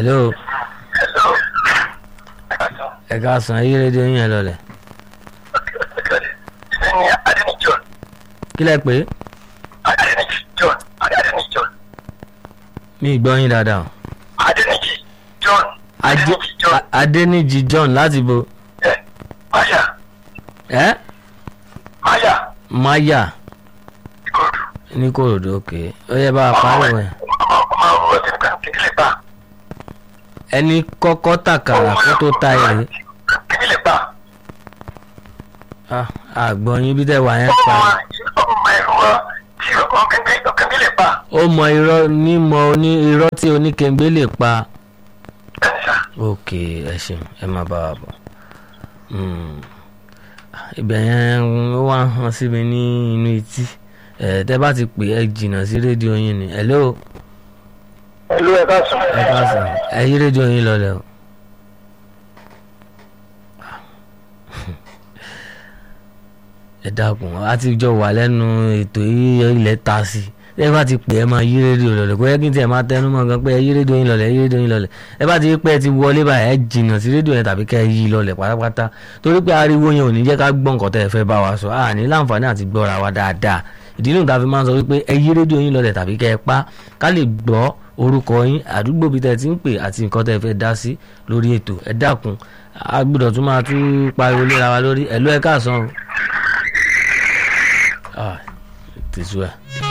hello Hello. Hello. ẹ ká sàn ayé rédíò yín ẹ lọlẹ̀ Ẹni Adéni John. kí lẹ pé Adéni John. Adéni John. mi ì gbọ́ yín dáadáa o. Adéni John. Adé- Adéni John. A- adéníjì john láti bo Ẹ Máyà. ẹ Máyà. maya Ìkòròdú. ní kòròdú òkè ó yẹ bá a parí wọn. Ọmọ ọmọ ọmọ ọtí nìkan kékeré pa. ẹni kọ́kọ́ tàkàrà kó tó ta èrè Kékeré pa. Ah, àgbọ̀n yín bí tẹ́ wà yẹn Ọmọ pa ọmọ ẹ̀rọ tí ọmọ kékeré pa. ó mọ irọ́ nímọ̀ oní irọ́ tí oníkèǹgbé lè pa Bẹ́ẹ̀ni sá. ok ẹ ṣeun ẹ má bá wa bọ̀ Hmm. ibẹ̀ yẹn ó wá hàn sí mi ní inú etí ẹ tẹ́ bá ti pè ẹ jìnnà sí rédíò yín ni hello Ìlú ẹ̀ka sùn. ẹ káàsán ẹ yí rédíò yín lọlẹ̀ o. ẹ dákun a ti jọ wà lẹ́nu ètò yìí ilẹ̀ ta sí ẹ bá ti pè ẹ máa yí rédíò lọlẹ̀ kó yẹ kí n tiẹ̀ máa tẹnu mọ́ gan pé ẹ yí rédíò yín lọlẹ̀ ẹ yí rédíò yín lọlẹ̀ ẹ bá ti rí pé ẹ ti wọlé báyìí ẹ jìnnà sí rédíò yẹn tàbí kẹ́ ẹ yí lọlẹ̀ pátápátá torí pé ariwo yẹn ò ní jẹ́ ká gbọ́ nǹkan tẹ́ ẹ fẹ́ bá wa sọ à ní láǹfààní àti gbọ́ra wa dáadáa ìdí nìyí tá a fi máa ń sọ wípé ẹ yí rédíò yín lọlẹ̀ tàbí kẹ́ ẹ pa ká lè gbọ́ orúkọ yín àdúgbò bíi tẹ́ ẹ ti ń pè àti nǹkan tẹ́ ẹ fẹ́ dá sí lórí ètò ẹ dákun a gbọ́dọ̀ tún máa tún pariwo léra wa lórí ẹ̀ ló ẹ káàsán o. Ah, tẹ̀síwá.